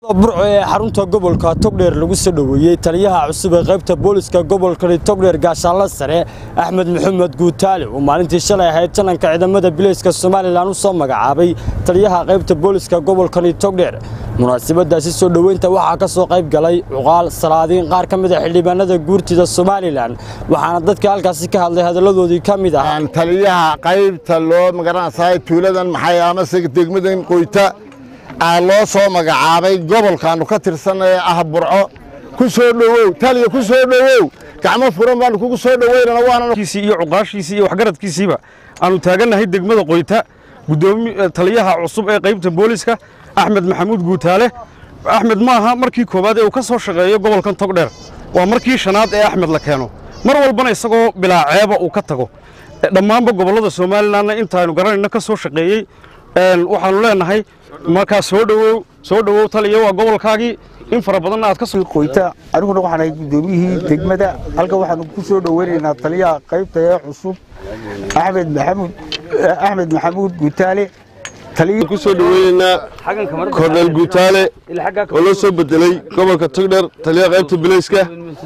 burco ee xarunta gobolka togdheer lagu soo dhoweeyey taliyaha cusub ee qaybta booliska gobolkani togdheer gaashaanla sare axmed maxamed guutaale oo maalintii shalay ahayd jananka ciidamada bileyska somalilan u soo magacaabay taliyaha qaybta booliska gobolkani togdheer munaasabadaasi soo dhoweynta waxaa ka soo qayb galay cuqaal salaadiin qaar ka mid a xildhibaanada guurtida somalilan waxaana dadka halkaasi ka hadlay hadalladoodii ka mid ah taliyaha qaybta loo magaranaysaay tuuladan maxay amase degmadan qoyta aa loo soo magacaabay gobolkaannu ka tirsan ee ah burco ku soo dhowow taliya ku soo dhowow gacmo furan baannu kugu soo dhoweynana waana kiisii iyo cuqaashiisii iyo waxgaradkiisiiba aanu taagannahay degmada qoyta gudoomi taliyaha cusub ee qaybta booliska axmed maxamuud guutaale axmed maaha markii koowaad ee uu ka soo shaqeeyo gobolkan togdheer waa markii shanaad ee axmed la keeno mar walbana isagoo bilaa ceeba uu ka tago dhammaanba gobollada somalilanna intaaynu garanayno ka soo shaqeeyey waxaannu leenahay markaa soo dhowow soo dhowow taliya waa gobolkaagii in fara badanna aad ka soo qoyta aniguna waxaan ahay gudoomiyihii degmada halkan waxaanu ku soo dhoweynaynaa taliyaha qaybta ee cusub axmed maxamuud axmed maxamuud guutaale ku soo dhoweynaynaa korneel guutaale oo loo soo bedelay gobolka togdheer taliyaha qaybta bilayska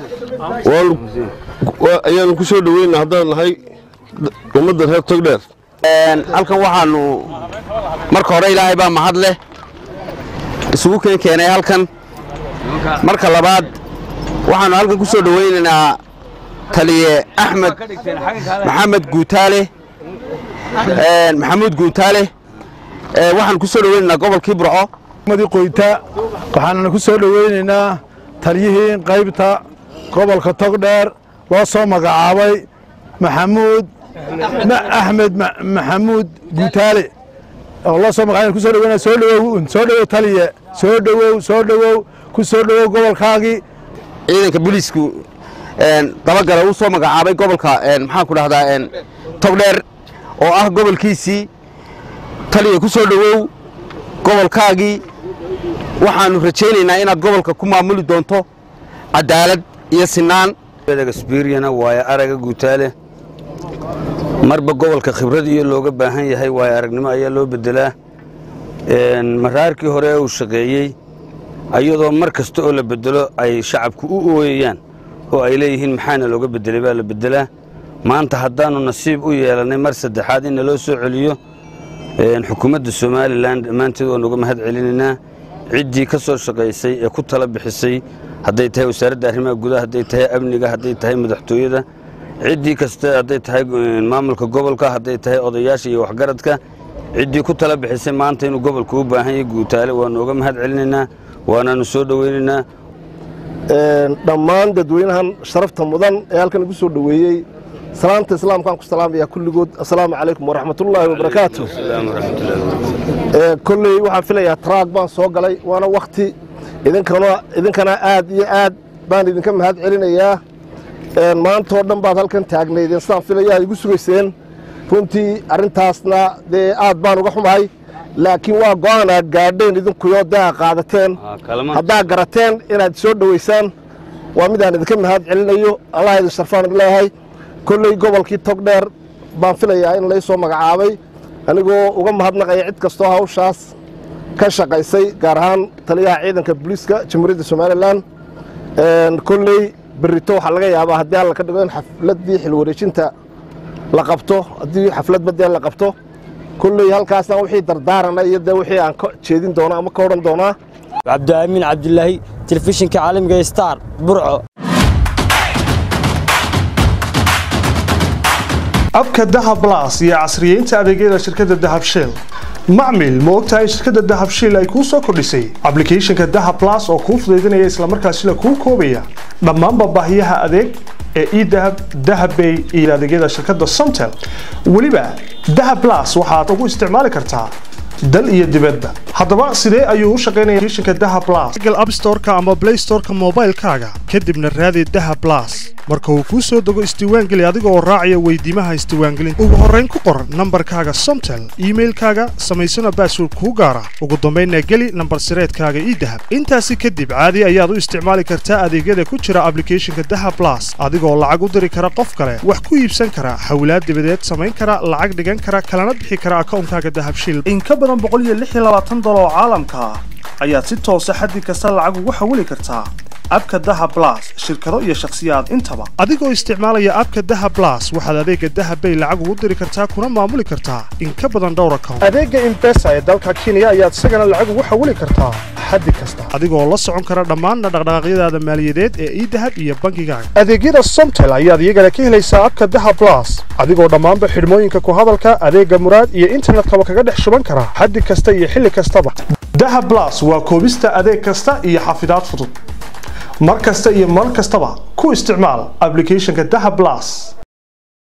ayaanu ku soo dhoweynaynaa haddaan nahay ummadda reer togdheer halkan waxaannu marka hore ilaahay baa mahad leh isugu keen keenay halkan marka labaad waxaannu halkan ku soo dhowaynaynaa taliye axmed maxamed guutaale maxamuud guutaale waxaan ku soo dhowaynaynaa gobolkii burco qoyta waxaanana ku soo dhoweynaynaa taliyihii qaybta gobolka togdheer loo soo magacaabay maxamuud axmed maxamuud guutaale oo loo soo magacaabay ku soo dhoweyna soo dhowow soo dhowow taliye soo dhowow soo dhowow ku soo dhowow gobolkaagii ciidanka booliisku dabagala uu soo magacaabay gobolka maxaan ku dhahdaa togdheer oo ah gobolkiisii taliya ku soo dhowow gobolkaagii waxaannu rajaynaynaa inaad gobolka ku maamuli doonto cadaalad iyo sinaan sbiriyana waayo araga guutaale marba gobolka khibrad iyo looga baahan yahay waayo aragnimo ayaa loo bedelaa maraarkii hore ee uu shaqeeyey ayadoo mar kasta oo la bedelo ay shacabku u ooyayaan oo ay leeyihiin maxaana looga bedelay baa la bedelaa maanta haddaannu nasiib u yeelannay mar saddexaad in naloo soo celiyo xukuumadda somalilan dhammaanteed waan uga mahad celinaynaa ciddii ka soo shaqaysay ee ku tala bixisay hadday tahay wasaaradda arrimaha gudaha hadday tahay amniga hadday tahay madaxtooyada ciddii kasta hadday tahay maamulka gobolka hadday tahay odayaasha iyo waxgaradka ciddii ku tala bixisay maanta inuu gobolka u baahan yahay guutaale waannu uga mahad celinaynaa waanaannu soo dhoweynaynaa dhammaan dadweynahan sharafta mudan ee halkan igu soo dhoweeyey salaanta islaamkaan ku salaamaya kulligood assalaamu calaykum waraxmatullaahi wabarakaatu kolley waxaan filayaa taraag baan soo galay waana wakhti idinkana aad iyo aad baan idinka mahad celinayaa maantoo dhan baad halkan taagnaydeen sidaan filaya ad igu sugayseen runtii arrintaasna dee aad baan uga xumahay laakiin waa go'aan aad gaadheen idinkuyo dee aa qaadateen haddaa garateen inaad soo dhowaysaan waa midaan idinka mahad celinayo allah idin sharfaan idin leeyahay kolley gobolkii togdheer baan filayaa in lay soo magacaabay anigoo uga mahadnaqaya cid kastoo hawshaas ka shaqaysay gaar ahaan taliyaha ciidanka booliiska jamhuuriyadda somalilan kolley berrito waxaa laga yaabaa haddii alla ka dhigo in xafladdii xilwareejinta la qabto haddii xaflad badee la qabto kolley halkaasna wixii dardaarana iyo dee wixii aan ka jeedin doono ama ka odhan doonaa cabdiaamin cabdilaahi telefishinka caalamiga star burco abka dahab las iyo casriyeynta adeegyada shirkadda dahab shell macmil ma ogtahay shirkadda dahab shell ay kuu soo kordhisay ablicathonka dahab las oo kuu fudaydinaya islamarkaasina kuu koobaya dhammaanba baahiyaha adeeg ee edahab dahabbay iyo adeegyada shirkadda somtel weliba dahab las waxaad ugu isticmaali kartaa dal iyo dibadba haddaba sidee ayuu u shaqaynaya shinka daha blas google app store-ka ama play store-ka moobaylkaaga kadibna raadi daha blas marka uu kuu soo dego isdiiwaangeli adiga oo raacaya weydiimaha isdiiwaangelinta ugu horrayn ku qor nambarkaaga somtel iimailkaaga samaysana baasword kuu gaara ugu dambaynna geli nambar sireedkaaga ii dahab intaasi kadib caadi ayaad u isticmaali kartaa adeegyada ku jira ablicathonka daha blas adigoo lacag u diri kara qof kale wax ku iibsan kara hawlaad dibadeed samayn kara lacag dhigan kara kalana bixi kara akawnkaaga dahabshil in ka badan boqol iyo lix iyo labaatan dolar oo caalamka ah ayaad si toosa xaddi kasta lacag ugu xawili kartaa abka daha blas shirkado iyo shakhsiyaad intaba adigoo isticmaalaya abka daha blas waxaad adeega daha bay lacag ugu diri kartaa kuna maamuli kartaa in ka badan dhowr account adeega imbesa ee dalka kenya ayaad isagana lacag ugu xawili kartaa xaddi kasta adigoo la socon kara dhammaan dhaqdhaqaaqyadaada maaliyadeed ee idahab iyo bangigaaga adeegyada somtel ayaad iyagana ka helaysaa abka daha blas adigoo dhammaanba xidhmooyinka ku hadalka adeega muraad iyo internetkaba kaga dhex shuban kara xaddi kasta iyo xilli kastaba daha blas waa koobista adeeg kasta iyo xafidaad fudud mar kasta iyo mar kastaba ku isticmaal applicationka daha blas